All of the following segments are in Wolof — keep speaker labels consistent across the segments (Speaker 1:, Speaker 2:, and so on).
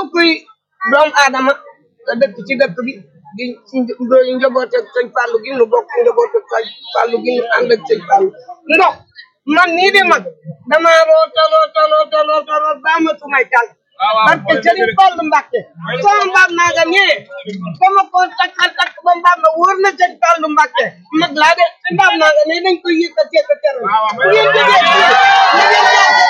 Speaker 1: kullu kuy doomu aadama te dëkk ci dëkk bi di di njaboot ak sëñ Fallou gi nu bokk njaboot ak sëñ Fallou gi nu ànd ak sëñ Fallou ndox man nii di mag dama roota roota roota roota root ba amatuma tal barke Sëriñ Fallu Mbàkke sama mbaam naa nga nee dama ko takkal takk ba mbaam ma wóor na Sëriñ Fallu Mbàkke mag laa de mbaam naa nga nee dañ koy yëkkati ko teral bu ngeen jógee fii na ngeen jaase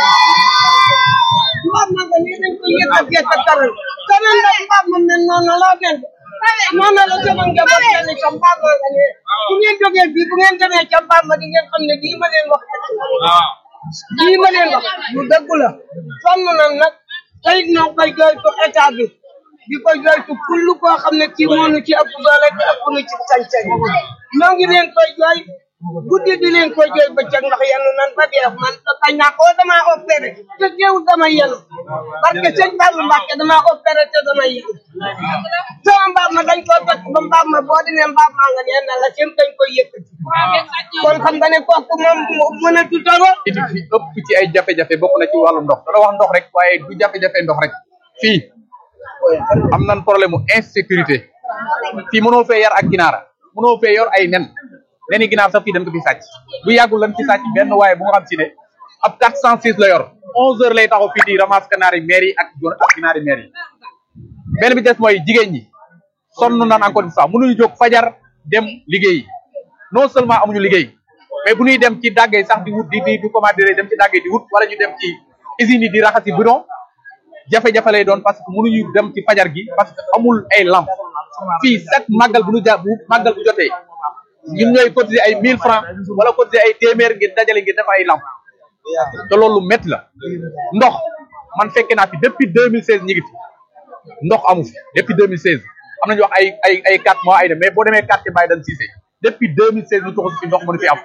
Speaker 1: mbaam naa nga nee dañ koy yëkkati ko teral sama ndax mbaam ma mel noonu laa mel noonu la sama njaboot mel ni sa mbaam naa nga nee bu ngeen jógee fii bu ngeen demee ca mbaam ma di ngeen xam ne lii ma leen wax lii ma leen wax lu dëgg la sonn na nag tey ñoo koy jooytu état bi di ko jooytu kullu koo xam ne kii moo nu ci ëpp doole te ëpp nu ci sañ-sañ ñoo ngi leen koy jooy guddi di leen koy jooy bëccëg ndax yenu nan ba dee man kañ naa ko damaa opéré te teewul dama yenu parce que sëñ Fallou Mbacke damaa opéré te dama yenu sama mbaam ma dañ koo fekk ba mbaam ma boo demee mbaam maa nga nee na la seen dañ koy yëkkati kon xam nga ne kooku moom mën a tutaro
Speaker 2: it fi ëpp ci ay jafe-jafe bokk na ci wàllu ndox dana wax ndox rek waaye du jafe-jafe ndox rek fii am nan problème mu insécurité fii mënoo fee yar ak ginaara mënoo fee yor ay nen neni ginaar sax fii dañ ko fi sàcc bu yàggul lan ci sàcc benn waaye bu nga xam si ne ab 406 la yor 11 heures lay taxaw fii di ramasse kanaari maire yi ak jon ak ginaari maire yi benn bi des mooy jigéen ñi sonn nan encore une fois mënuñu jóg fajar dem liggéeyi non seulement amuñu liggéey mais bu ñuy dem ci dàggee sax di wut di di di commander dem ci dàggee di wut wala ñu dem ci usines yi di raxasi bidon jafe-jafe lay doon parce que mënuñu dem ci fajar gi parce que amul ay lamp fii chaque màggal bu ñu ja bu màggal bu jotee ñun ñooy cotiser ay 1000 francs wala cotiser ay téeméer ngir dajale ngir def ay lamp te loolu métti la ndox man fekke naa fi depuis 2016 ñi ngi fi ndox amu fi depuis 2016 am nañu wax ay ay ay 4 mois ay de mais boo demee quartier Baye Dan Cissé depuis 2016 ñu toxu fi ndox mënu fi am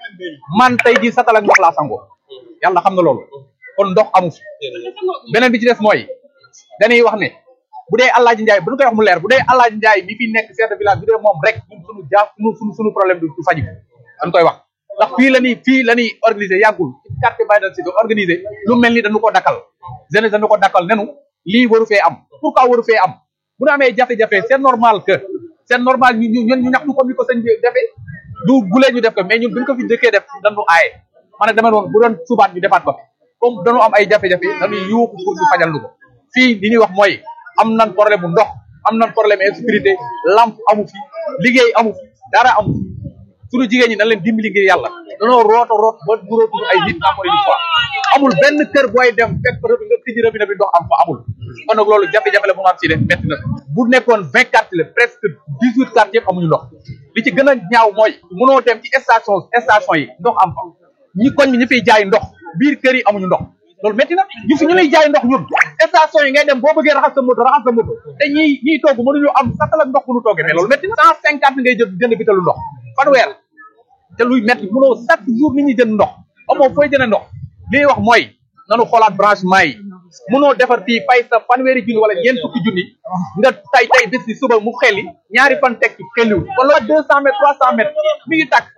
Speaker 2: man tey jii satal ak ndox laa sangoo yàlla xam na loolu kon ndox amu fi beneen bi ci des mooy dañuy wax ne bu dee Alaaji Njaay bu ñu koy wax mu leer bu dee Alaaji Njaay mi fi nekk chef de village bu dee moom rek ñun suñu jaa suñu suñu suñu problème du du faju dañ koy wax ndax fii la ñuy fii la ñuy organiser yàggul ci quartier Baye Dan Cissé organiser lu mel ni dañu ko dakkal jeunesse dañu ko dakkal nenu lii waru fee am pourquoi waru fee am bu ñu amee jafe-jafe c'est normal que c'est normal ñu ñu ñun ñu ñaxtu comme ni ko sëñ bi defee du gulee ñu def ko mais ñun buñ ko fi dëkkee def dañu aaye man nag dama doon bu doon subaat ñu defaat ko comme dañu am ay jafe-jafe dañuy yuuxu pour ñu fajal lu ko fii li ñuy wax mooy am nan problème bu ndox am nan problème insécurité lampe amu fi liggéey amu fi dara amu fi suñu jigéen ñi nañ leen dimbali ngir yàlla dañoo roota root ba burootul ay nit encore une fois amul benn kër booy dem fekk rëbi nga tijji rëbi na bi ndox am fa amul kon nag loolu jafe-jafe la bu nga am si def métti na bu nekkoon vingt quartiers la presque dix huit quartiers yëpp amuñu ndox li ci gën a ñaaw mooy mënoo dem ci station station yi ndox am fa ñi koñ bi ñu fiy jaay ndox biir kër yi amuñu ndox loolu métti na ñu fi ñu lay jaay ndox ñun station yi ngay dem boo bëggee raxas sa moto raxas sa moto te ñi ñiy togg mënuñu am satal ak ndox bu ñu toggee mais loolu métti na cent cinquante ngay jël jënd bitalu ndox fanweer te luy métti mënoo chaque jour nit ñi jënd ndox amoo fooy jënd ndox li ñuy wax mooy nanu xoolaat branchement yi mënoo defar fii fay sa fanweeri junni wala ñeent fukki junni nga tay tay bés bi suba mu xeli ñaari fan teg ci xeliwul kon loolu deux cent mètres trois cent mètres mi ngi tàkk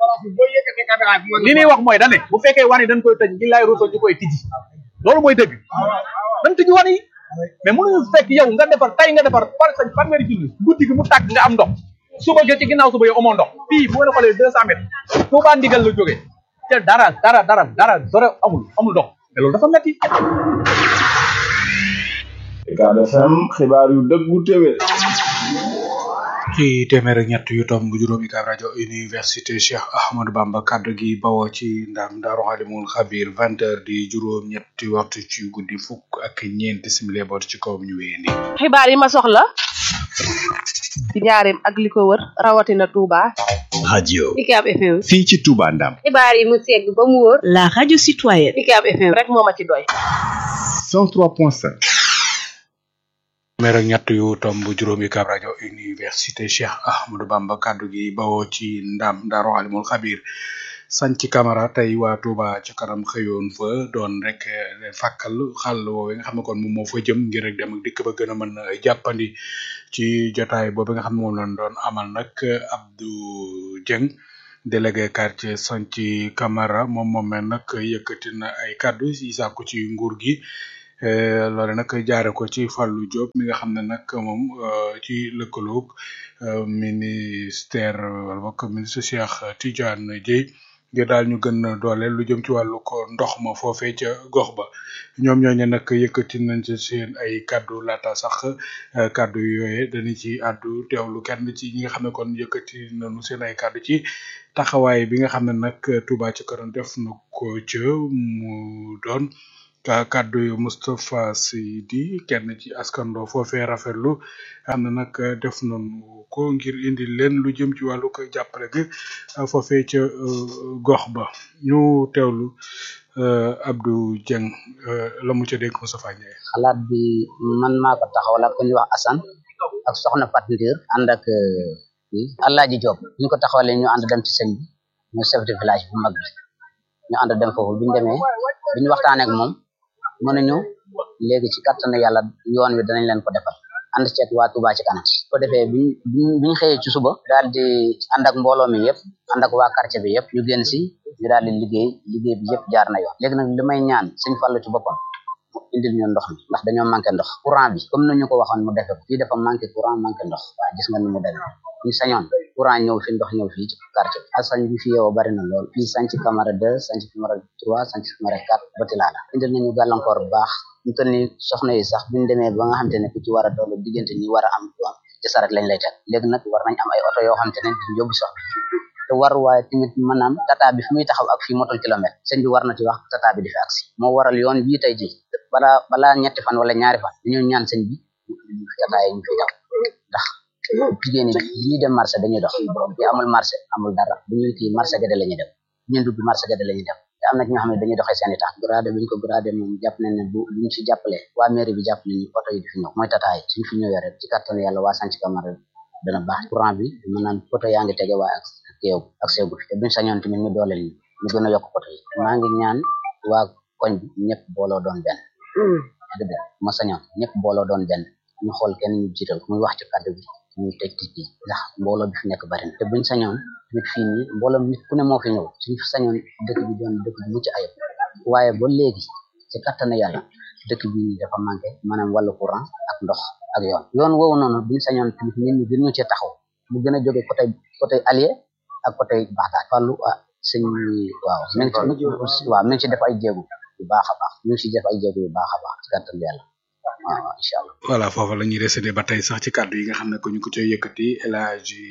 Speaker 2: li ñuy wax mooy dane bu fekkee wan yi dañ koy tëj ngi lay roso ñu koy tijji loolu mooy dëgg dañ tijji wan yi mais mënuñu fekk yow nga defar tay nga defar par sa fanweeri junni guddi gi mu tàkk nga am ndox suba ga ci ginnaaw suba yow amoo ndox fii bu ngeen xoolee deux cent mètres Tuubaa ndigal la jógee te dara dara dara dara dara amul amul ndox mais loolu dafa metti
Speaker 3: Ucab FM xibaar yu dëggu téwé
Speaker 4: ci téeméer ak ñett yu tomb juróomi Ucab rajo université Cheikh Ahmadou Bamba kaddu gi bawoo ci ndam Daaru Alimul Xabir vingt heures di juróom ñetti waxtu ci guddi fukk ak ñeenti simili boot ci kawam ñu wéyee nii
Speaker 5: xibaar yi ma soxla ci njaareem ak li ko wër rawatina Touba.
Speaker 6: radio
Speaker 7: Ucab FM.
Speaker 6: fii ci Touba Ndam
Speaker 7: xibaar yi mu segg ba mu wóor.
Speaker 8: la radio citoyenne.
Speaker 5: Ucab FM rek moo ma ci doy.
Speaker 6: 103.5
Speaker 4: téeméer ak ñett yu tomb juróomi Ucab rajo université Cheikh Ahmadou Bamba kaddu gi bawoo ci ndam Daaru Alimul Xabir sanc Camara tey waa Touba ci kanam xëyoon fa doon rek fàkkal xàll woowee nga xam ne kon moom moo fa jëm ngir rek dem ak dikk ba gën a mën a jàppandi ci jotaay boobu nga xam ne moom lañ doon amal nag Abdou Dieng délégué quartier sanc Camara moom moomee nag yëkkati na ay kàddu yi sàkku ci nguur gi Eh, loole nag jaare ko ci Fallou Diop mi nga xam ne nag moom eh, ci lëkkaloog eh, ministère wala bokk ministre Cheikh Tidiane Dièye ngir daal ñu gën a dooleel lu jëm ci wàllu ko ndox ma foofee ca gox ba ñoom ñooñu nag yëkkati nañ ci seen ay kaddu laata sax eh, kaddu yooye dañu ci àddu teewlu kenn ci ñi nga xam ne kon yëkkati nañu seen ay kaddu ci taxawaay bi nga xam ne nag Touba ci kanam def na ko ca mu doon ka kaddu yu Moustapha Seydi kenn ci askando foofee rafetlu am na nag def nañu ko ngir indi leen lu jëm ci wàllu ko jàppale gi eh, foofee ca eh, gox ba ñu teewlu eh, Abdou Dieng eh, la mu ca dégg Moustapha Ndiaye.
Speaker 8: xalaat bi man maa ko taxawal ak ku ñuy wax Assane ak soxna Fat Ndir ànd ak kii Alaaji Diop ñu ko taxawalee ñu ànd dem ci sëñ bi ñu chef de village bu mag bi ñu ànd dem foofu bi ñu demee bi ñu waxtaanee ak moom mu ne ñu léegi ci kattanu yàlla yoon wi danañ leen ko defal ànd ceeg waa Touba ci kanam ko defee biñ biñ biñ xëyee ci suba daal di ànd ak mbooloo mi yëpp ànd ak waa quartier bi yëpp ñu génn si ñu daal di liggéey liggéey bi yëpp jaar na yoon léegi nag li may ñaan sëñ Fallu ci boppam mu indil ñu ndox mi ndax dañoo manqué ndox courant bi comme ni ñu ko waxoon mu defe ko fii dafa manqué courant manqué ndox waaw gis nga ni mu demee ñu sañoon courant ñëw fi ndox ñëw fii ci quartier bi asañ bi fi yeewoo bari na lool fii sanc Camara 2 sanc Camara 3 sanc Camara 4 ba Tilala indil nañu gàllankoor bu baax ñu toll ni soxna yi sax buñu demee ba nga xamante ne ku ci war a doolu diggante ñi war a am du am ci saret lañ lay teg léegi nag war nañ am ay oto yoo xamante ne di yóbbu soxna te war waaye tamit maanaam tata bi fi muy taxaw ak fii motul kilomètre sëñ bi war na ci wax tata bi di fi agsi moo waral yoon bii tey ji balaa balaa ñetti fan wala ñaari fan dañu ñaan sëñ bi ñu fi tata yi ñu fi daw ndax jigéen ñi bi ñuy dem marché dañuy dox bi amul marché amul dara bu ñu kii marché gade la ñuy dem bu ñu dugg marché gade la ñuy dem te am na ci ñoo xam ne dañuy doxee seen i tax gradé bi ñu ko gradé moom jàpp nañ ne bu buñ ci jàppale waa mairie bi jàpp nañu oto yi di fi ñëw mooy tata yi suñ fi ñëwee rek ci kattanu yàlla waa sanc Camara dana baax courant bi maanaam poto yaa ngi tege waaye ak keew ak seegu fi te buñ sañoon tamit ñu dooleel ñu ñu gën a yokk poto yi maa ngi ñaan waa koñ bi ñëpp booloo doon benn dëgg ma sañoon ñëpp booloo doon benn ñu xool kenn ñu jiital muy wax ci kàddu bi ñuy tëj tëj bi ndax mbooloo bi fi nekk bari na te buñ sañoon nit fii nii mbooloo nit ku ne moo fi ñëw suñ fi sañoon dëkk bi doon dëkk bi mucc ayib waaye ba léegi ci kattanu yàlla dëkk bi dafa manqué maanaam wàllu courant ak ndox ak yoon yoon woowu noonu buñ sañoon tamit nit ñi gën ñu ci taxaw mu gën a jóge côté côté allié ak côté Baxdaad Fallou ah sëñ waaw mi ngi ci waaw mi ngi ci def ay jéego yu baax a baax mi ngi ci def ay jéego yu baax a baax ci kattanu yàlla waaw waaw incha allah
Speaker 4: voilà foofu la ñuy décédé ba tey sax ci kàddu yi nga xam ne ko ñu ko cay yëkkati El Hadji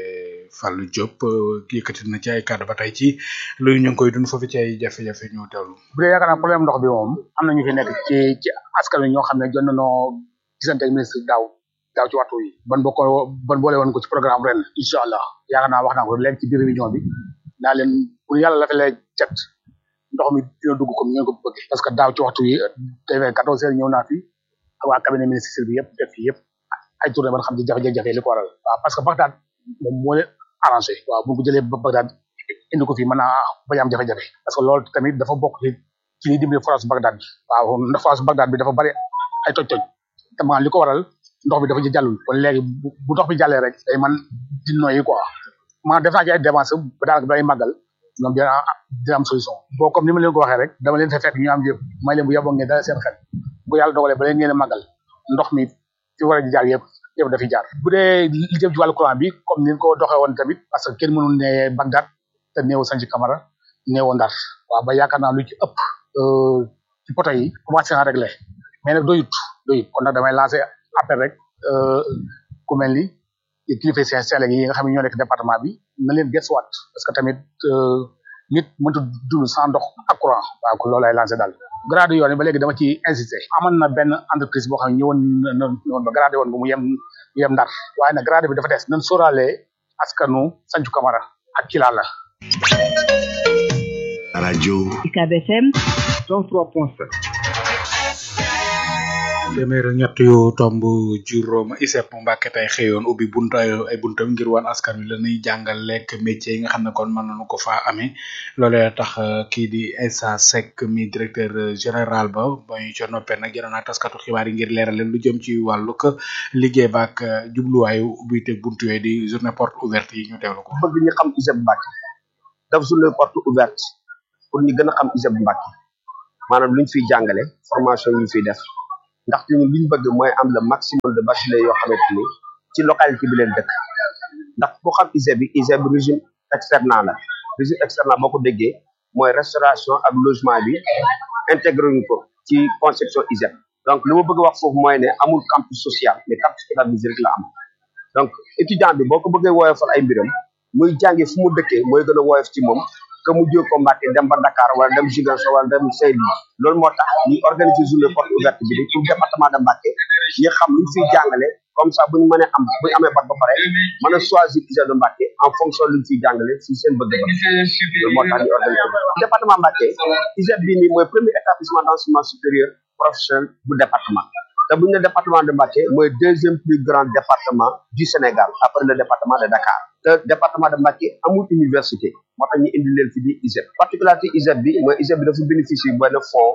Speaker 4: Fallou Diop eh, yëkkati na ci ay kàddu ba tey ci lu ñu ngi koy dund foofu ci ay jafe-jafe ñu teewlu.
Speaker 9: bu dee yaakaar naa problème ndox bi moom am na ñu fi nekk ci ci askan wi ñoo xam ne jot nañoo gisante ak ministre daaw daaw ci waxtu yi ban bokk ban boole woon ko ci programme ren incha allah yaakaar naa wax naa ko léegi ci biir réunion bi naa leen pour yàlla la fa lay cet ndox mi dina dugg comme ni ngeen ko bëggee parce que daaw ci waxtu yi TV 14 heures ñëw naa fi waa cabinet ministre bi yëpp def fi yëpp ay tournée ban xam ci jafe-jafe li ko waral waaw parce que Bagdad moom moo leen arrangé waaw bu ñu ko jëlee ba Bagdad indi ko fii mën naa bañ a am jafe-jafe parce que loolu tamit dafa bokk ci ci liy dimbali forage Bagdad bi waaw ndax forage Bagdad bi dafa bari ay toj-toj te maanaam li ko waral ndox bi dafa ci jàllul kon léegi bu bu ndox bi jàllee rek day man di noyyi quoi maanaam def naa ci ay dépenses ba daanaka day màggal ñoom dina dina am solution boo comme ni ma leen ko waxee rek dama leen fa fekk ñu am yëpp may leen bu yaboo ngeen dala seen xel bu yàlla dogalee ba leen ngeen a màggal ndox mi fi war a jaar yëpp yëpp dafiy jaar bu dee li jëm ci wàllu courant bi comme ni ko doxee woon tamit parce que kenn mënul ne Bagdad te néew Sanji Camara néew Ndar waaw ba yaakaar naa lu ci ëpp ci poto yi commencé na réglé mais nag doyut doyut kon nag damay lancé appel rek ku mel ni kilifa seen seel yi nga xam ne ñoo nekk département bi na leen gëstuwaat parce que tamit nit mënut dund sans ndox ak courant waaw kon loolu ay lancé daal grade yoon yi ba léegi dama ci insisté amoon na benn entreprise boo xam ne ñëwoon na ñëwoon ba grade woon bu mu yem mu yem ndar waaye nag grade bi dafa des nan sóoraale askanu Sanju Camara ak Kilala
Speaker 6: radio
Speaker 10: UCAB FM
Speaker 6: 103.7
Speaker 4: téeméer ak ñett yu tomb juróom ISEP Mbàkke tey xëyoon ubbi bunta ay buntam ngir wan askan wi la ñuy jàngal lekk métier yi nga xam ne kon mën nañu ko faa amee loolee tax kii di Issa Seck mi directeur général ba ba ñu ca noppee nag jënoon ak taskatu xibaar yi ngir leeral leen lu jëm ci wàllu ko liggéey ba ak jubluwaayu ubbi te buntu yooyu di journée porte ouverte yi ñu teewlu ko.
Speaker 11: bëgg ñu xam ISEP Mbàkke daf journée porte ouverte pour ñu gën a xam ISEP Mbàkke
Speaker 10: maanaam luñ fiy jàngale formation yi ñu fiy def ndaxte ñun liñ bëgg mooy am le maximum de bacheliers yoo xamante ni ci localité bi leen dëkk ndax ku xam ISEP bi ISEP bi régime externat la régime externat boo ko déggee mooy restauration ak logement bi intégré ñu ko ci conception ISEP donc li ma bëgg wax foofu mooy ne amul campus social mais campus pédagogique rek la am donc étudiant bi boo ko bëggee woyofal ay mbiram muy jàngi fu mu dëkkee mooy gën a woyof ci moom que mu jóg ko Mbàkke dem ba Dakar wala dem Ziguinchor wala dem Saint-Louis loolu moo tax ñu organiser journée porte ouverte bi pour département de Mbàkke ñi xam lu ñu fiy jàngale comme ça bu ñu mënee am bu ñu amee bat ba pare mën a choisir ISEP de Mbàkke en fonction lu ñu fiy jàngale si seen bëgg-bëgg loolu moo tax ñu organiser département Mbàkke ISEP bii nii mooy premier établissement d'enseignement supérieur professionnel bu département te bu ñu ne département de Mbacké mooy deuxième plus grand département du Sénégal après le département de Dakar te département de Mbacké amul université moo tax ñu indi leen fi di ISEP particularité ISEP bi mooy ISEP bi dafa bénéficier benn fonds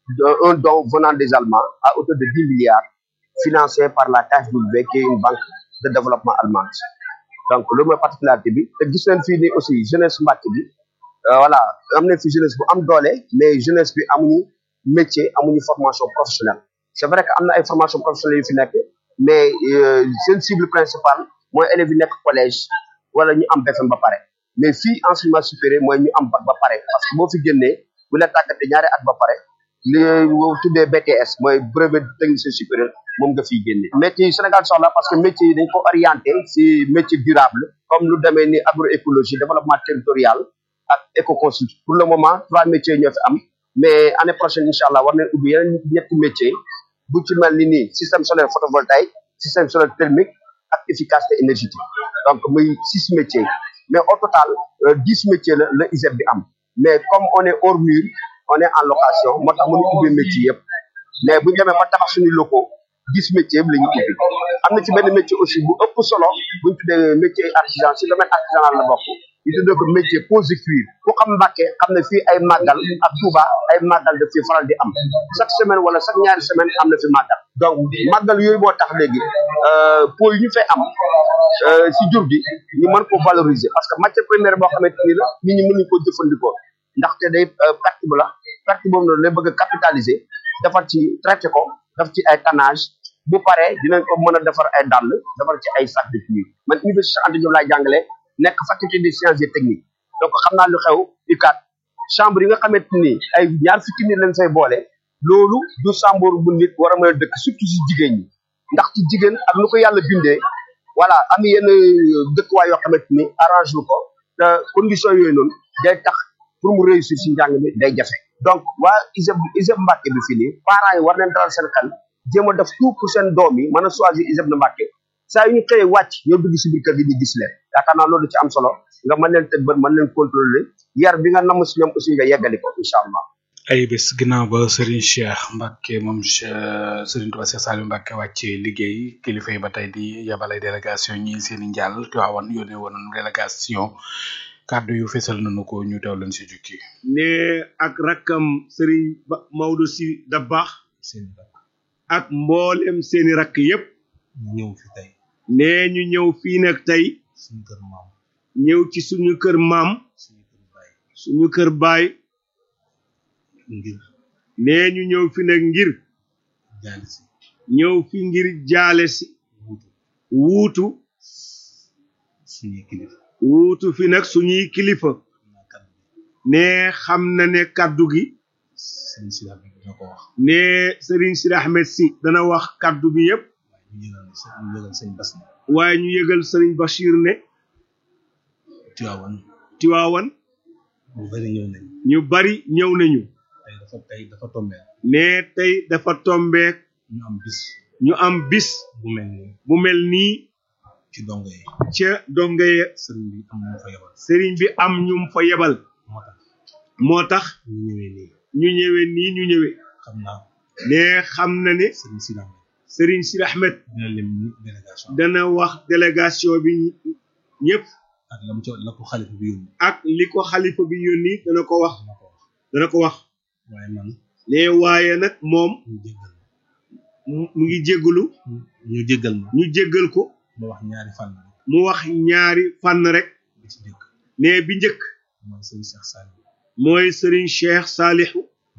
Speaker 10: un don venant des Allemands à hauteur de dix milliards financé par la KfW qui est une banque de développement allemande donc loolu mooy particularité bi te gis nañ fii nii aussi jeunesse Mbacké bi voilà am nañ fi jeunesse bu am doole mais jeunesse bi amuñu métier amuñu formation professionnelle c'est vrai que am na ay formation professionnelle yu fi nekk mais seen cible principale mooy élèves yi nekk collège wala ñu am BFEM ba pare mais fii enseignement supérieur mooy ñu am bac ba pare parce que boo fi génnee bu la tàggatee ñaari at ba pare li tuddee BTS mooy brevet technicien supérieur moom nga fiy génne métier yi Sénégal soxla parce que métier yi dañ ko orienté si métier durable comme lu demee ni agroécologie développement territorial ak écoconstruction pour le moment trois métiers ñoo fi am mais année prochaine incha allah war nañ ubbi yeneen ñetti métier bu ci mel ni nii système solaire photovoltaïque système solaire thermique ak efficacité énergétique donc muy six métiers mais au total dix métiers la la ISEP bi am mais comme on est hors mur on est en location moo tax mënu ubbi métier yëpp mais bu ñu demee ba tabax suñu locaux dix métiers yëpp la ñu ubbi am na ci benn métier aussi bu ëpp solo bu ñu tuddee métier artisan si domaine artisanal la bokk ñu tuddee ko métier pose cuir ku xam Mbàkke xam ne fii ay màggal ak Touba ay màggal daf fi faral di am chaque semaine wala chaque ñaari semaine am na fi màggal donc màggal yooyu moo tax léegi po yi ñu fay am si jur gi ñu mën ko valoriser parce que matière première boo xamante ni la nit ñi mënuñ ko jëfandikoo ndaxte day perte bu la perte boobu noonu lay bëgg a capitaliser defar ci traité ko def ci ay tannage bu paree dinañ ko mën a defar ay dàll defar ci ay sac de cuir man université Anta Diop laay jàngale nekk faculté des sciences et techniques donc xam naa lu xew UCAD chambre yi nga xamante ni ay ñaar fukki nit lañ fay boole loolu du chambre bu nit war a mën a dëkk surtout si jigéen ñi ndax ci jigéen ak nu ko yàlla bindee voilà am yenn dëkkuwaay yoo xamante ni arrange wu ko te condition yooyu noonu day tax pour mu réussir si njàng mi day jafe donc waa ISEP ISEP Mbàkke bi fii nii parents yi war nañ dalal seen xel jéem a def tout pour seen doom yi mën a choisir ISEP de Mbàkke saa yu ñu xëyee wàcc ñoo dugg si biir kër gi ñu gis leen yaakaar naa loolu ci am solo nga mën leen tëg bët mën leen contrôler yar bi nga namm si ñoom aussi nga yeggali ko incha allah
Speaker 4: ay bés ginnaaw ba Serigne Cheikh Mbacke moom Serigne Touba Cheikh Saliou Mbacke wàccee liggéey kilifa yi ba tey di yabal ay délégation ñi seen i njàll Tiwaawan yónnee woon délégation kàddu yu fesal nañu ko ñu teew leen si jukki
Speaker 11: ne ak rakkam Serigne ba Maodo si Dabakh ak mboolem seeni rakk yépp
Speaker 12: ñëw fi tey
Speaker 11: ne ñu ñëw fii nag tey
Speaker 12: suñu kër maam
Speaker 11: ñëw ci suñu kër maam suñu kër baay
Speaker 12: ngir
Speaker 11: nee ñu ñëw fi nag ngir
Speaker 12: jaale si
Speaker 11: ñëw fi ngir jaale si wuutu
Speaker 12: suñuy kilifa
Speaker 11: wuutu fi nag suñuy kilifa ne xam na ne kaddu gi
Speaker 12: sëriñ si Ahmed dina ko wax
Speaker 11: ne Serigne Sidi Ahmed si dana wax kaddu gi yépp
Speaker 12: ñu yëgal ñu yëgal sëñ Bas ne
Speaker 11: waaye ñu yëgal Serigne Bachir ne
Speaker 12: Tiwaawan
Speaker 11: Tiwaawan
Speaker 12: ñu bari ñëw nañ
Speaker 11: ñu bari ñëw nañu
Speaker 12: tey dafa tey dafa tombeel
Speaker 11: ne tey dafa tombeek
Speaker 12: ñu am bis
Speaker 11: ñu am bis
Speaker 12: bu mel nii
Speaker 11: bu mel nii
Speaker 12: ci dongo yi
Speaker 11: ca donga ye
Speaker 12: sëriñ bi am ñu fa yebal
Speaker 11: sëriñ bi am ñum fa yebal
Speaker 12: moo tax
Speaker 11: moo tax
Speaker 12: ñu ñëwee nii
Speaker 11: ñu ñëwee nii ñu ñëwee
Speaker 12: xam naa
Speaker 11: ne xam na ne
Speaker 12: sëriñ si Ahmed
Speaker 11: sëriñ Sidi Ahmed
Speaker 12: dina lim ni délégation
Speaker 11: dana wax délégation bi ñëpp
Speaker 12: ak lam ca la ko xalifa bi yónni
Speaker 11: ak li ko xalifa bi yónni dana ko wax
Speaker 12: dana ko wax
Speaker 11: dana ko wax
Speaker 12: waaye man
Speaker 11: ne waaye nag moom
Speaker 12: ñu jéggal
Speaker 11: mu ngi jéggalu
Speaker 12: ñu jéggal ma
Speaker 11: ñu jéggal ko
Speaker 12: ma wax ñaari fànn rek
Speaker 11: mu wax ñaari fànn rek
Speaker 12: bi ci njëkk
Speaker 11: ne bi njëkk
Speaker 12: mooy sëriñ Cheikh Saliou
Speaker 11: mooy sëriñ Cheikh Salihu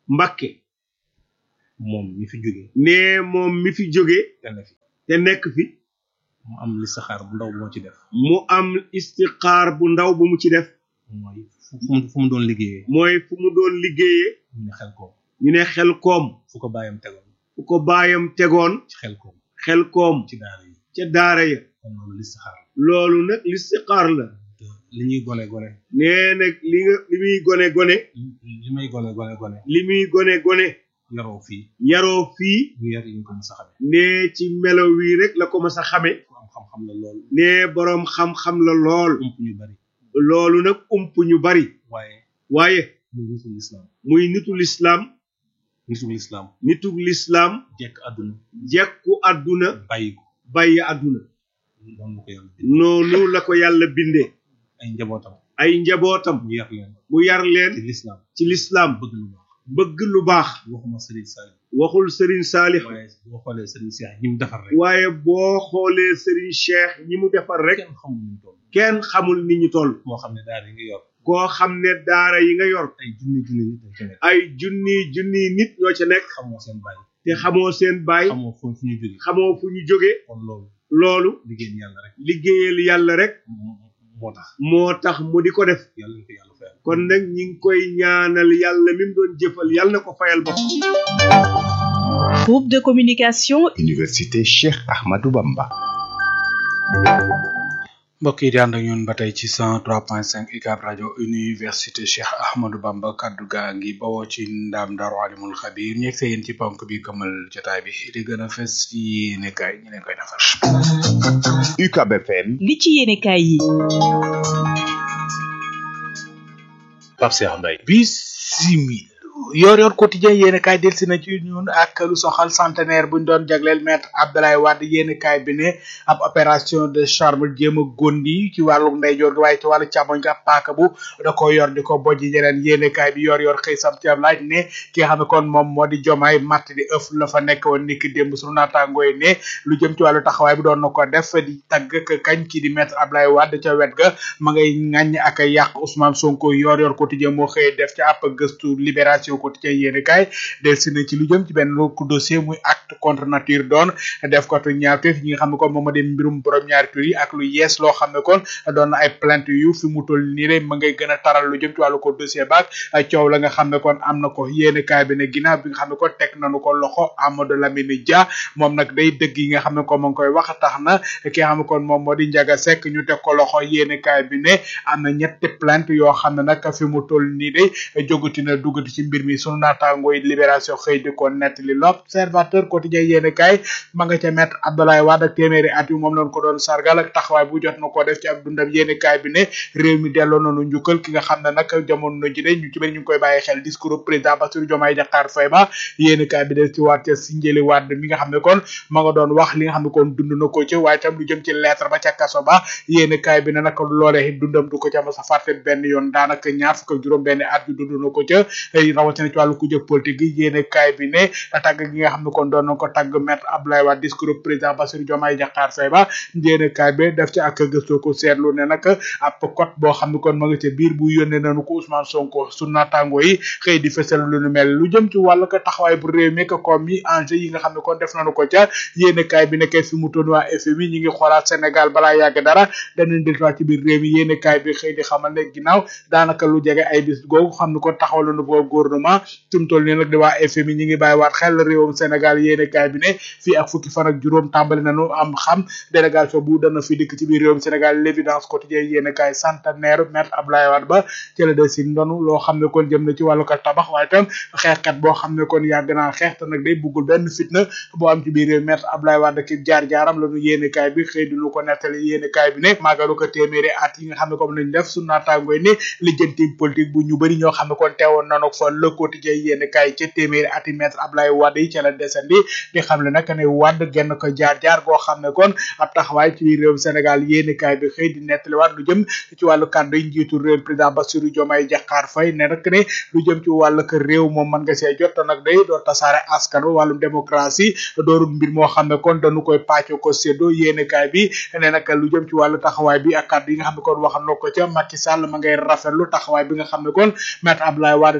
Speaker 11: Mbàkke
Speaker 12: moom mi fi jóge
Speaker 11: ne moom mi fi jóge
Speaker 12: te ne fi
Speaker 11: te nekk fi
Speaker 12: mu am listixaar bu ndaw moo ci def
Speaker 11: mu am istixaar bu ndaw bu mu ci def
Speaker 12: mooy fu fu mu fu mu doon liggéeyee
Speaker 11: mooy fu mu doon liggéeyee
Speaker 12: ñu ne xel koom
Speaker 11: ñu ne xel koom
Speaker 12: fu ko bàyyam tegoon
Speaker 11: fu ko baayam tegoon
Speaker 12: ci xel koom
Speaker 11: xel koom
Speaker 12: ci daara yi
Speaker 11: ca daara ya
Speaker 12: kon loolu listixaar la
Speaker 11: loolu nag listixaar la
Speaker 12: te li ñuy gone gone
Speaker 11: nee nag li nga li muy gone gone
Speaker 12: li may gone gone gone
Speaker 11: li muy gone gone
Speaker 12: yaroo fii
Speaker 11: yaroo fii
Speaker 12: ñu yar yi ñu ko mos a xame
Speaker 11: ne ci melo wii rek la ko mas a xame
Speaker 12: ku am xam-xam la lool
Speaker 11: ne boroom xam-xam la lool
Speaker 12: ump ñu bari
Speaker 11: loolu nag ump ñu bari
Speaker 12: waaye
Speaker 11: waaye
Speaker 12: muy nitu lislaam
Speaker 11: muy nitu lislaam
Speaker 12: nitu lislaam
Speaker 11: nitu lislaam
Speaker 12: jekk àdduna
Speaker 11: jekku àdduna
Speaker 12: bàyyi ko
Speaker 11: bàyyi àdduna
Speaker 12: noonu la ko yàlla bindee
Speaker 11: noonu la ko yàlla bindee
Speaker 12: ay njabootam
Speaker 11: ay njabootam
Speaker 12: mu yar leen
Speaker 11: mu yar leen
Speaker 12: ci lislaam
Speaker 11: ci lislaam
Speaker 12: bëgg lu baax
Speaker 11: bëgg lu baax
Speaker 12: waxuma sëriñ Saalix
Speaker 11: waxul sëriñ Saalix
Speaker 12: waaye boo xoolee sëriñ Seex ñi mu defar rek
Speaker 11: waaye boo xoolee sëriñ Cheikh ñi mu defar rek
Speaker 12: kenn xamul ñu toll
Speaker 11: kenn xamul ni ñu toll
Speaker 12: moo xam ne daara yi nga yor
Speaker 11: koo xam ne daara yi nga yor
Speaker 12: ay junni junni nit dañ ci nekk
Speaker 11: ay junni junni nit ñoo ca nekk
Speaker 12: xamoo seen bàyyi
Speaker 11: te xamoo seen baay
Speaker 12: xamoo fu fu ñu jóge
Speaker 11: xamoo fu ñu jóge
Speaker 12: kon loolu
Speaker 11: loolu
Speaker 12: liggéey yàlla rek
Speaker 11: liggéeyal yàlla rek
Speaker 12: moo tax
Speaker 11: moo tax mu di ko def
Speaker 12: yàlla na ko yàlla fayal
Speaker 11: kon nag ñi ngi koy ñaanal yàlla mi mu doon jëfal yàlla na ko fayal bopp
Speaker 13: Groupe de communication
Speaker 14: Université Cheikh Ahmadou Bamba
Speaker 4: mbokk yi di ànd ak ñun ba tey ci 103.5 UCAB rajo université Cheikh Ahmadou Bamba kaddu gaa ngi bawoo ci ndaam Daaru Alimul Xabir ñeeg see yéen ci ponk bi këmal jotaay bi di gën a fes ci yéenekaay ñi leen koy defar.
Speaker 14: UCAB FM
Speaker 13: li ci yéenekaay yi
Speaker 4: Pape Cheikh Mbaye bisimil yor yor quotidien yéen kaay delsi na ci ñun ak lu soxal centenaire buñ doon jagleel maître Abdoulaye Wade yéen kaay bi ne ab opération de charme jéem a gondi ci wàllu ndeyjoor gi waaye ci wàllu càmmoñ ga paaka bu da ko yor di ko bojji ñeneen yéen kaay bi yor yor xëy sam ci am laaj ne ki nga xam ne kon moom moo di jomaay matt di ëf la fa nekk woon niki démb sunu naataangoo yi ne lu jëm ci wàllu taxawaay bi doon na ko def di tagg ak kañ ki di maître Abdoulaye Wade ca wet ga ma ngay ŋàññ ak a yàq Ousmane Sonko yor yor quotidien moo xëy def ci ab gëstu libération quotidien yéene kaay delsi na ci lu jëm ci benn ku dossier muy acte contre nature doon def ko tu ñaawteef ñi nga xam ne kon moom ma dem mbirum borom ñaari tur yi ak lu yees loo xam ne kon doon na ay plainte yu fi mu toll nii rek ma ngay gën a taral lu jëm ci wàllu ko dossier baak coow la nga xam ne kon am na ko yéene kaay bi ne ginnaaw bi nga xam ne kon teg nañu ko loxo Amadou Lamine Dia moom nag day dëgg yi nga xam ne kon ma ngi koy wax tax na ki nga xam ne kon moom moo di Ndiaga Seck ñu teg ko loxo yéene kaay bi ne am na ñetti plainte yoo xam ne nag fi mu toll nii de jógati na duggati ci mbir mi sunu naataangoo yi libération xëy di ko nettali l'observateur quotidien yéene kaay ma nga ca mettre Abdoulaye Wade ak téeméeri at yu moom lañ ko doon sargal ak taxawaay bu jot na ko def ci ab dundam yéene kaay bi ne réew mi delloo nañu njukkal ki nga xam ne nag jamono ji de ñu ci bëri ñu ngi koy bàyyi xel discours président Bassirou Diomaye Diakhar Faye ba yéene kaay bi des ci waat ca Sindiély Wade mi nga xam ne kon ma nga doon wax li nga xam ne kon dund na ko ci waaye tam lu jëm ci lettre ba ca kaso ba yéene kaay bi ne nag loolee dundam du ko ca mos a fàtte benn yoon daanaka ñaar fukk ak juróom benn at yu dund na ko ca rawatina ci wàllu ku jëg politique gi yéene kaay bi ne tàgg gi nga xam ne kon doon na ko tàgg maître Abdoulaye Wade discours président Bassirou Diomaye Diakhar Faye ba yéene kaay bi def ci ak gëstu ko seetlu ne nag ab code boo xam ne kon ma nga ca biir bu yónnee nañu ko Ousmane Sonko su naataango yi xëy di fësal lu nu mel lu jëm ci wàllu ko taxawaay bu réew mi ko comme yi enjeu yi nga xam ne kon def nañu ko ca yéene kaay bi nekkee fi mu toon waa FMI ñi ngi xoolaat Sénégal balaa yàgg dara danañ delluwaat ci biir réew mi yéene kaay bi xëy di xamal ne ginnaaw daanaka lu jege ay bis googu xam ne kon taxawal nañu ko gouvernement tum toll nii nag di waa FMI ñi ngi bàyyiwaat xel réewum Sénégal yéene kaay bi ne fii ak fukki fan ak juróom tàmbali nañu am xam délégation bu dana fi dikk ci biir réewum Sénégal l'évidence quotidien yéene kaay centenaire maître Abdoulaye Wade ba ci la des si ndonu loo xam ne kon jëm na ci wàllu ko tabax waaye tam xeexkat boo xam ne kon yàgg naa xeex te nag day buggul benn fitna boo am ci biir réew maître Abdoulaye Wade ki jaar-jaaram lañu yéene kaay bi xëy duñu ko nettali yéene kaay bi ne màggalu ko téeméeri at yi nga xam ne comme lañ def su naataangoy ne lijjanti politique bu ñu bëri ñoo xam ne kon teewoon nanu fa le quotidien yéene kaay ca téeméeri ati maître Abdoulaye Wade yi ca la desandi di xam ne nag ne Wade genn ko jaar-jaar goo xam ne kon ab taxawaay ci biir réew Sénégal yéene kaay bi xëy di nettaliwaat lu jëm ci wàllu kàddu yi njiitu réew président Bassirou Diomaye Diakhar Faye ne nag ne lu jëm ci wàllu ko réew moom mën nga see jot te nag day doo tasaare askan wi wàllum démocratie doorul mbir moo xam ne kon dañu koy pàcco ko séddoo yéene kaay bi ne nag lu jëm ci wàllu taxawaay bi ak kàddu yi nga xam ne kon waxal na ko ca Macky Sall ma ngay rafetlu taxawaay bi nga xam ne kon maître Abdoulaye Wade taxawoon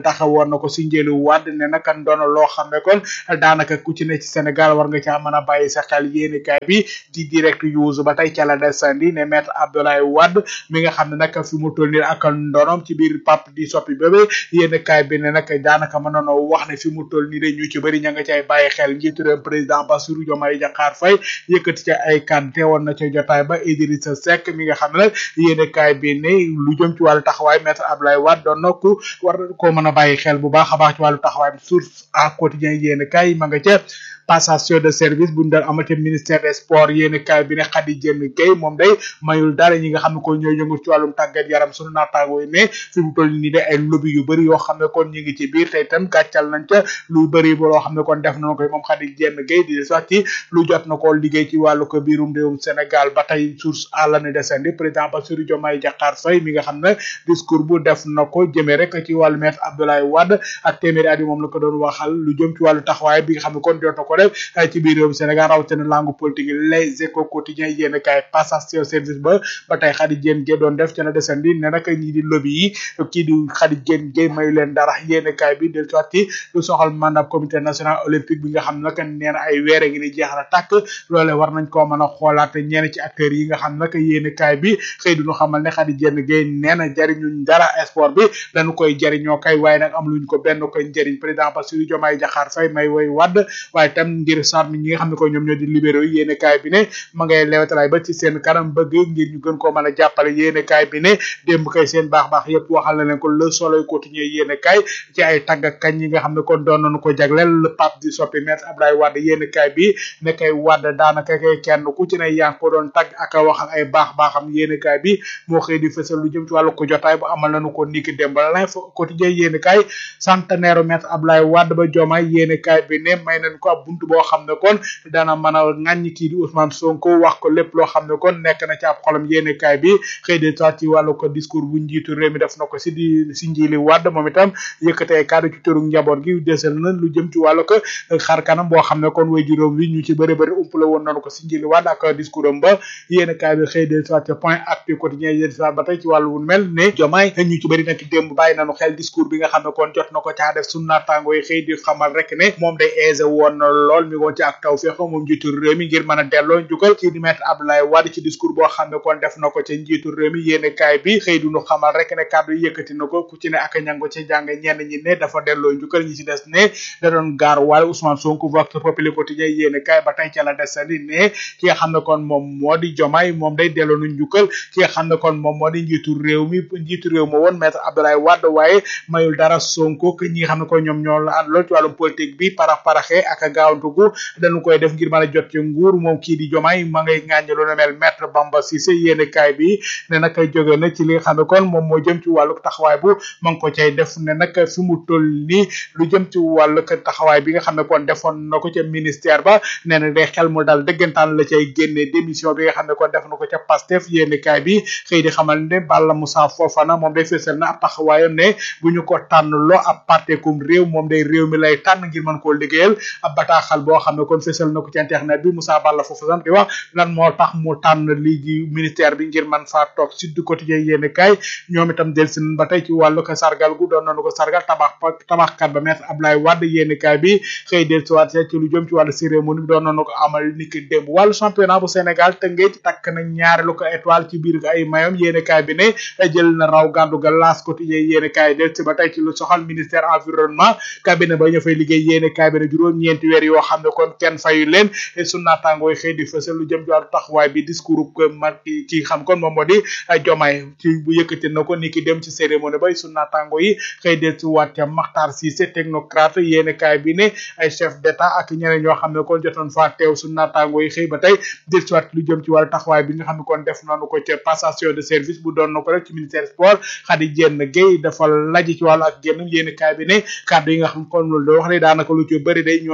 Speaker 4: waxoon na ko si njëlu wàdd ne naka ndono loo xam ne kon daanaka ku ci ne ci Sénégal war nga caa mën a bàyyi sa xel yéeni kaay bi di direct use ba tey ca la desandi ne maître Abdoulaye Wade mi nga xam ne nag fi mu toll nii ak ndonom ci biir pap di soppi bébé yéeni kaay bi ne nag daanaka mën nañoo wax ne fi mu toll nii de ñu ci bëri ña nga cay bàyyi xel njiitu réew président Bassirou Diomaye Diakhar Faye yëkkati ca ay kan teewoon na ca jotaay ba Idrissa Seck mi nga xam ne nag yéeni kaay bi ne lu jëm ci wàllu taxawaay maître Abdoulaye Wade doon na ku war koo mën a bàyyi xel bu baax a baax ci wàllu taxawaay source à quotidien yéeni kaay ma nga ca passation de service bu ñu doon amate ministère des sports yéeni kaay bi ne Khady Diène Gaye moom day mayul dara ñi nga xam ne ko ñooy yëngu ci wàllum tàggat yaram sunu naataangoo yi ne fi mu toll nii de ay lobby yu bëri yoo xam ne kon ñu ngi ci biir te itam gàccal nañ ca lu bëri ba loo xam ne kon def nañ ko moom Khady Diène Gaye di sax ci lu jot na ko liggéey ci wàllu ko biirum réewum Sénégal ba tey source à l'année descendi président Bassirou Diomaye Diakhar Faye mi nga xam ne discours bu def na ko jëmee rek ci wàllu maître Abdoulaye Wade ak téeméeri at yi moom la ko doon waxal lu jëm ci wàllu taxawaay bi nga xam ne kon jot na ko def ci biir réewum Sénégal rawatina langue politique yi les échos quotidiens yéen kaay passation service ba ba tey Khady Diène Gaye doon def ca la desandi ne nag ñii di lobby yi kii di Khady Diène Gaye mayu leen dara yéen kaay bi del sotti lu soxal mandat comité national olympique bi nga xam ne nag nee na ay weer ngi ni jeex na tàkk loole war nañ koo mën a xoolaat ñenn ci acteurs yi nga xam ne nag yéen kaay bi xëy duñu xamal ne Khady Diène Gaye nee na jariñuñ dara sport bi dañu koy jariñoo kay waaye nag am luñ ko benn koy njëriñ président Bassirou Diomaye Diakhar Faye may woy wadd waaye tam ngir sàmm ñi nga xam ne ko ñoom ñoo di libéraux yi yéene kaay bi ne ma ngay lewetalaay ba ci seen kanam bëgg ngir ñu gën koo mën a jàppale yéene kaay bi ne démb kay seen baax baax yëpp waxal na leen ko le soleil quotidien yéene kaay ci ay tagg ak kañ yi nga xam ne kon doon nañu ko jagleel le pape di soppi maître Abdoulaye Wade yéene kaay bi ne kay Wade daanaka kay kenn ku ci ne yaa ngi ko doon tagg ak a waxal ay baax baaxam yéene kaay bi moo xëy di fësal lu jëm ci wàllu ko jotaay bu amal nañu ko niki démb l'info quotidien yéene kaay centenaire maître Abdoulaye Wade ba Diomaye yéene kaay bi ne may nañ ko ab buntu boo xam ne kon dana mën a ŋàññi kii di Ousmane Sonko wax ko lépp loo xam ne kon nekk na ci ab xolam yéene kaay bi xëy de soit ci wàllu ko discours bu njiitu réew mi def na ko si di si njiili wàdd moom itam yëkkatee kaddu ci tëru njaboot gi desal na lu jëm ci wàllu ko xar kanam boo xam ne kon way juróom wi ñu ci bëri bëri umpale woon nañu ko si njiili wàdd ak discours am ba yéene kaay bi xëy de soit point actu quotidien yéen soit ba tey ci wàllu wu mel ne jomaay ñu ci bëri nag démb bàyyi nañu xel discours bi nga xam ne kon jot na ko caa def sunu naataango yi xëy di xamal rek ne moom day aisé woon na lool mi woon ci ak taw feex moom njiitu réew mi ngir mën a delloo njukkal ci di maître Abdoulaye Wade ci discours boo xam ne kon def na ko ca njiitu réew mi yéene kaay bi xëy du ñu xamal rek ne kàddu yëkkati na ko ku ci ne ak ñango ci jàng ñenn ñi ne dafa delloo njukkal ñi ci des ne da doon gaar waale Ousmane Sonko vox populi quotidien yéene kaay ba tey ca la desandi ne ki nga xam ne kon moom moo di jomaay moom day delloo nu njukkal ki nga xam ne kon moom moo di njiitu réew mi njiitu réew ma woon maître Abdoulaye Wade waaye mayul dara Sonko que ñi nga xam ne kon ñoom ñoo la ànd lool ci wàllum politique bi parax paraxee ak gaawantugu dañu koy def ngir mën a jot ci nguur moom kii di jomaay ma ngay ŋàññe lu ne mel maître Bamba Cissé yéene kaay bi ne nag jóge na ci li nga xam ne kon moom moo jëm ci wàllu taxawaay bu ma ngi ko cay def ne nag fi mu toll nii lu jëm ci wàllu taxawaay bi nga xam ne kon defoon na ko ca ministère ba nee na day xel mu dal dëggantaan la cay génne démission bi nga xam ne kon def na ko ca Pastef yéene kaay bi xëy di xamal ne Balla Moussa Fofana moom day fësal na ab taxawaayam ne bu ñu ko tànn loo ab partekum réew moom day réew mi lay tànn ngir mën koo liggéeyal ab bataaxal boo xam ne kon fësal na ko ci internet bi Moussa Balla Fofana di wax lan moo tax mu tànn lii di ministère bi ngir man faa toog Sud Quotidien yéene kaay ñoom itam del si ba tey ci wàllu ko sargal gu doon nañu ko sargal tabax tabaxkat ba maître Abdoulaye Wade yéene kaay bi xëy del si waat ci lu jëm ci wàllu cérémonie bi doon nañu ko amal niki démb wàllu championnat bu Sénégal tëngee takk na ñaareelu ko étoile ci biir ay mayom yéene kaay bi ne jël na raw gàddu ga L'As Quotidien yéene kaay del si ba tey ci lu soxal ministère environnement cabinet ba ñu fay liggéey yéene kaay bi ne juróom ñeenti weer yoo xam ne kon kenn fayu leen su naataangooy xëy di fësal lu jëm ci wàllu taxawaay bi discours ko mar ki xam kon moom moo di jomaay ci bu yëkkati na ko ni ki dem ci cérémonie bay su naataango yi xëy del ci waat ca Makhtar Cissé technocrate yéene kaay bi ne ay chef d'état ak ñeneen ñoo xam ne kon jotoon faa teew su naataango yi xëy ba tey del ci waat lu jëm ci wàllu taxawaay bi nga xam ne kon def nañu ko ca passation de service bu doon na ko rek ci ministère sport Khady Diène Gaye dafa laji ci wàllu ak génn yéene kaay bi ne kàddu yi nga xam kon loolu da wax ne daanaka lu ci bëri day ñooñe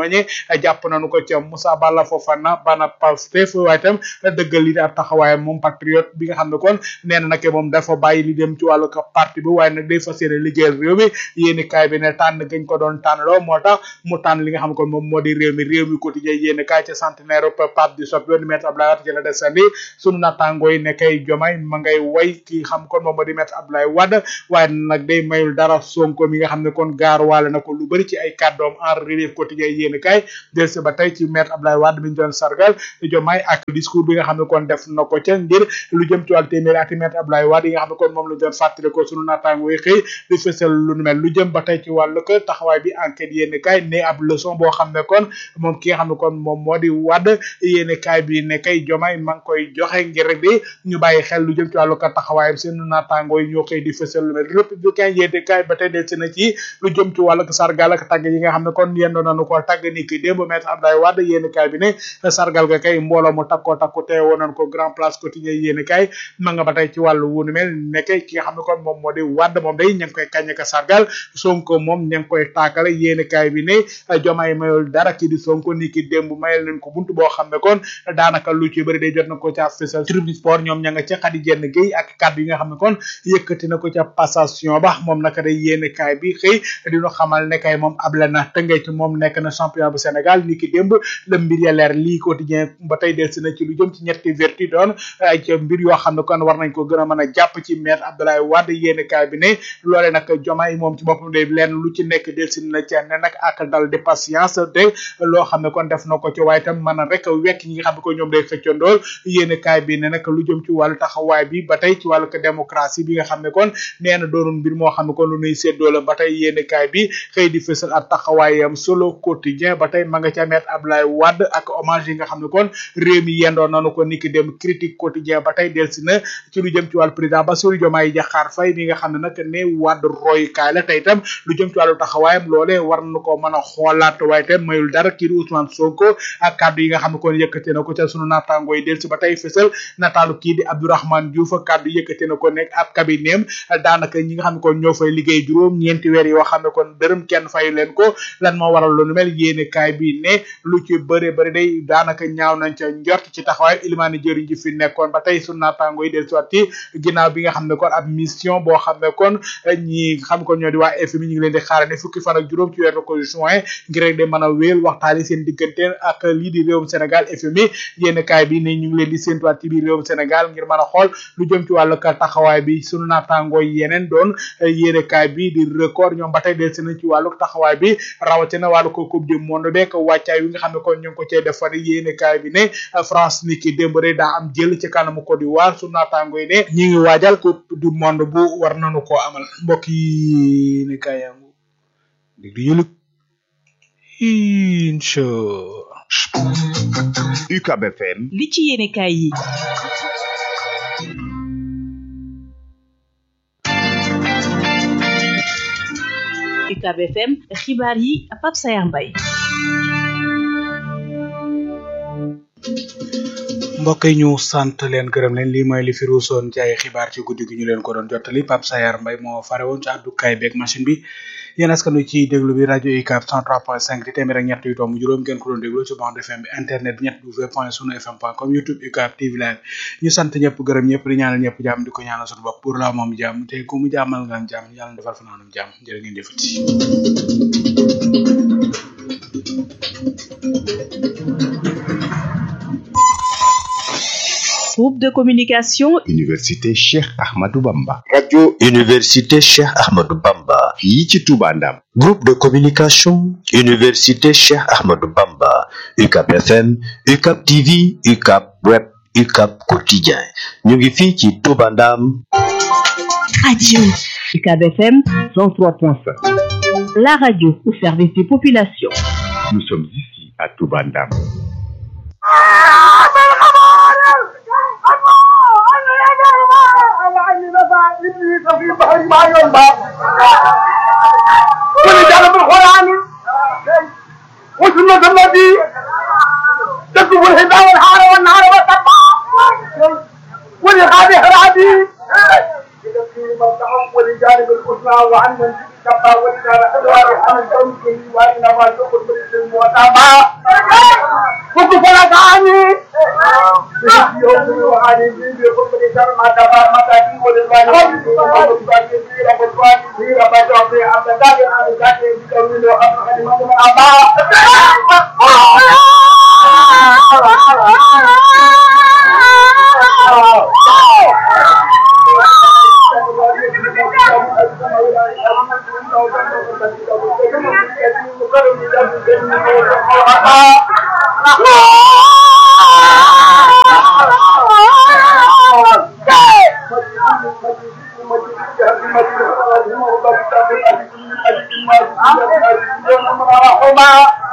Speaker 4: jàpp nañu ko ca Moussa Balla Fofana bana Pastef waaye itam dëggal li di ab taxawaayam moom patriote bi nga xam ne kon nee na nag moom dafa bàyyi li dem ci wàllu ko parti bi waaye nag day fas yéene liggéeyal réew mi yéeni kaay bi ne tànn gañ ko doon tànn loo moo tax mu tànn li nga xam ne kon moom moo di réew mi réew mi quotidien yéeni kaay ca centenaire Pape di sop yoonu maître Abdoulaye Wade ci la desandi sunu naataangoo yi ne kay jomay ma ngay way ki xam kon moom moo di maître Abdoulaye Wade waaye nag day mayul dara Sonko mi nga xam ne kon gaaruwaale na ko lu bëri ci ay kàddoom en relief quotidien yéeni kaay del si ba tey ci maître Abdoulaye Wade mi ñu doon sargal jomay ak discours bi nga xam ne kon def na ko ca ngir lu jëm ci wàllu téeméeri ati maître Abdoulaye Wade yi nga xam ne kon moom la doon fàttali ko sunu naataangoo yi xëy di fësal lu nu mel lu jëm ba tey ci wàllu ko taxawaay bi enquête yéeni kaay ne ab leçon boo xam ne kon moom ki nga xam ne kon moom moo di Wade yéeni kaay bi ne kay jomay ma ngi koy joxe ngir rek di ñu bàyyi xel lu jëm ci wàllu ko taxawaayam seen naataangoo yi ñoo xëy di fësal lu mel républicain yéeni kaay ba tey del si na ci lu jëm ci wàllu sargal ak tàgg yi nga xam ne kon yendoo nañu ko tàgg ni ki démb maître Abdoulaye Wade yéeni kaay bi ne sargal ga kay mbooloo mu takkoo takku teewoo nañ ko grand place quotidien yéeni kaay ma nga ba tey ci wàllu wunu mel nekk ki nga xam ne kon moom moo di Wade moom day ña ngi koy kañ ka sargal Sonko moom ña ngi koy taakale yéeni kaay bi ne jomaay mayul dara ki di Sonko ni ki démb mayal nañ ko buntu boo xam ne kon daanaka lu ci bëri day jot na ko ca fësal tribune sport ñoom ña nga ca xadi jenn géey ak kàddu yi nga xam ne kon yëkkati na ko ca passation ba moom naka day yéeni kaay bi xëy dina xamal ne kay moom able na tëngee ci moom nekk na champion bu Sénégal ni ki démb la mbir ya leer lii quotidien ba tey del si na ci lu jëm ci ñetti vertu doon ay ca mbir yoo xam ne kon war nañ ko gën a mën a jàpp ci maître Abdoulaye Wade yéeni kaay bi ne loole nag jomaay moom ci boppam day leen lu ci nekk del si na ci ne nag ak dal de patience te loo xam ne kon def na ko ci waaye tam mën a rek wekk ñi nga xam ne ko ñoom day xëccandool yéeni kaay bi ne nag lu jëm ci wàllu taxawaay bi ba tey ci wàllu ko démocratie bi nga xam ne kon nee na doonul mbir moo xam ne kon lu nuy séddoo la ba tey yéeni kaay bi xëy di fësal ak taxawaayam solo quotidien ba tey ma nga ca maître Abdoulaye Wade ak hommage yi nga xam ne kon réew mi yendoo nanu ko niki dem critique quotidien ba tey del si na ci lu jëm ci wàllu président Bassirou Diomaye Diakhar Faye mi nga xam ne nag ne Wade roy kaay la tey itam lu jëm ci wàllu taxawaayam loolee war na ko mën a xoolaat waaye itam mayul dara kii di Ousmane Sonko ak kàddu yi nga xam ne kon yëkkate na ko ca sunu naataangoo yi del si ba tey fësal nataalu kii di Abdourahmane Diouf kàddu yëkkate na ko nekk ab cabinetem daanaka ñi nga xam ne kon ñoo fay liggéey juróom ñeenti weer yoo xam ne kon dërëm kenn fayu leen ko lan moo waral lu nu mel yéene kaay bi ne lu ci bëre bëri day daanaka ñaaw nañ ca njort ci taxawaay ilimaani jëriñ ji fi nekkoon ba tey sunu naataangoo yi del si waat ci ginnaaw bi nga xam ne kon ab mission boo xam ne kon ñi xam ko ñoo di waa FMI ñu ngi leen di xaarane fukki fan ak juróom ci weeru ko juin ngir rek de mën a wéel waxtaani seen diggante ak lii di réewum Sénégal FMI yéen kaay bi ne ñu ngi leen di séentuwaat ci biir réewum Sénégal ngir mën a xool lu jëm ci wàllu ka taxawaay bi sunu naataangoo yeneen doon yéen kaay bi di record ñoom ba tey del seen ci wàllu taxawaay bi rawatina wàllu ko coupe du monde beek wàccaay wi nga xam ne kon ñu ngi ko cee defar yéen kaay bi ne France ni ki démb rek daa am jël ci kanamu Côte d'Ivoire sunu naataangoo yi ne ñi ngi waajal coupe du monde bu war nañu koo amal mbokk yi ne kaay yangu dig di yëlëg incha
Speaker 14: UCAB FM
Speaker 13: li ci yéene kaay yi UCAB FM xibaar yi Pape Sayar Mbaye
Speaker 4: mbokk yi ñu sant leen gërëm leen lii mooy li fi ruusoon ci ay xibaar ci guddi gi ñu leen ko doon jottali Pape Sayar Mbaye moo fare woon ci àddukaay beeg machine bi yéen askan wi ci déglu bi rajo UCAB 103.5 di téeméer ak ñett yu tomb juróom ngeen ko doon déglu ci bande FM bi internet bi ñett w point sunu fm point com youtube UCAB TV live ñu sant ñëpp gërëm ñëpp di ñaanal ñëpp jàmm di ko ñaanal suñu bopp pour la moom jàmm te ku mu jàmmal nga am jàmm yàlla defal fa naanum jàmm jërë ngeen jëfati
Speaker 13: groupe de communication
Speaker 14: Université Cheikh Ahmadou Bamba
Speaker 15: radio université Cheikh Ahmadou Bamba
Speaker 14: fii ci Touba Ndam
Speaker 15: groupe de communication université Cheikh Ahmadou Bamba UCAB FM UCAB TV UCAB web UCAB quotidien ñu ngi fii ci Touba Ndam
Speaker 13: radio UCAB FM
Speaker 6: 103.5
Speaker 13: la radio au service des populations
Speaker 14: nous sommes ici à Touba Ndam
Speaker 16: ولجعل بالقرآن وسنة النبي تكتب الهدى والحار والنهار والسبع ولغاب حرابي ولجانب الحسنى وعن من كفى ولجانب أدوار عن الكون وإنما تقل بالسلم وتابع بفلكاني يوم وعلي بي بكم شر ما دبر ما تاتي ولباني ولباني في رب الوالي في رب الوالي عبد الله عن ذاتي بكم له أبو حليمة من Allah